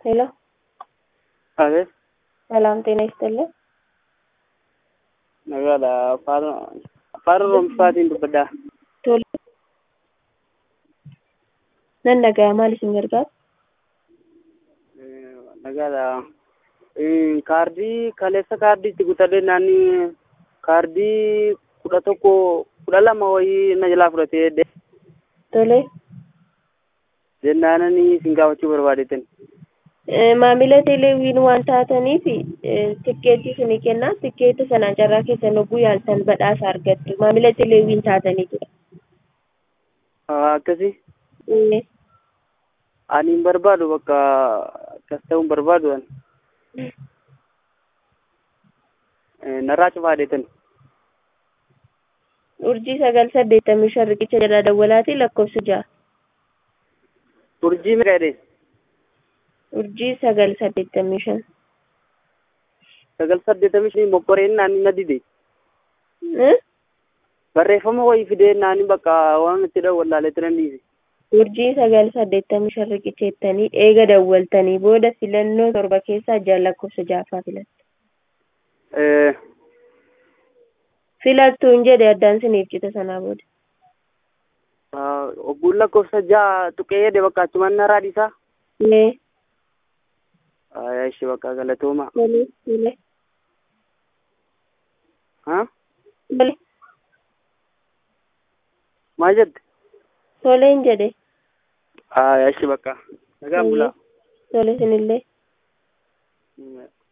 ሄሎ አቤት ሰላም ጤና ይስጥልን። nagaadha afaan afaan oromoofaatiin dubbadhaa Tole. Nan dhaga'aa maal isin gargaara? nagaadha kaardii kaleessa kaardii itti kutadhee naanni kaardii kudha tokko kudha lama wayii na jalaa fudhatee de Tole. jennaanani isin gaafachuu barbaadeetan Eh, Maamila teleewiin waan taataniif eh, tikkeetii isinii kennaa tikkeeta sanaan carraa keessan hogguu yaaltan badhaasa argattu maamila teleewiin taataniitudha. akkasi Eh, ani hin barbaadu bakka akkas ta'uu hin barbaadu an narraa cufaadeetan Urjii sagal saddeettamii shan riqicha jalaa dawwalaatii lakkoofsa ja'a. urjii meeqa jedhee Urjii sagal saddeettamii shan. sagal saddeetamii shanii mokkoreen naanni na dide Eh? barreeffama wayii fidee naanni bakka waan itti dawwallaalee turan dhiise Urjii sagal saddeettamii shan riqicha jettanii eega dawwaltanii booda filannoo torba keessaa ja'a lakkoofsa ja'affaa filattu. Eh, Filattuun jedhe addaan siniif cita sanaa booda. ah, ogguun lakkoofsa ja'a tuqee jedhe bakka achumaan narraa dhiisaa Eh, ishi bakka galatooma tole, tole, ha tole, maal jette toleen jedhe. ishi bakka nagaan bulaa Tole sinillee. Mm.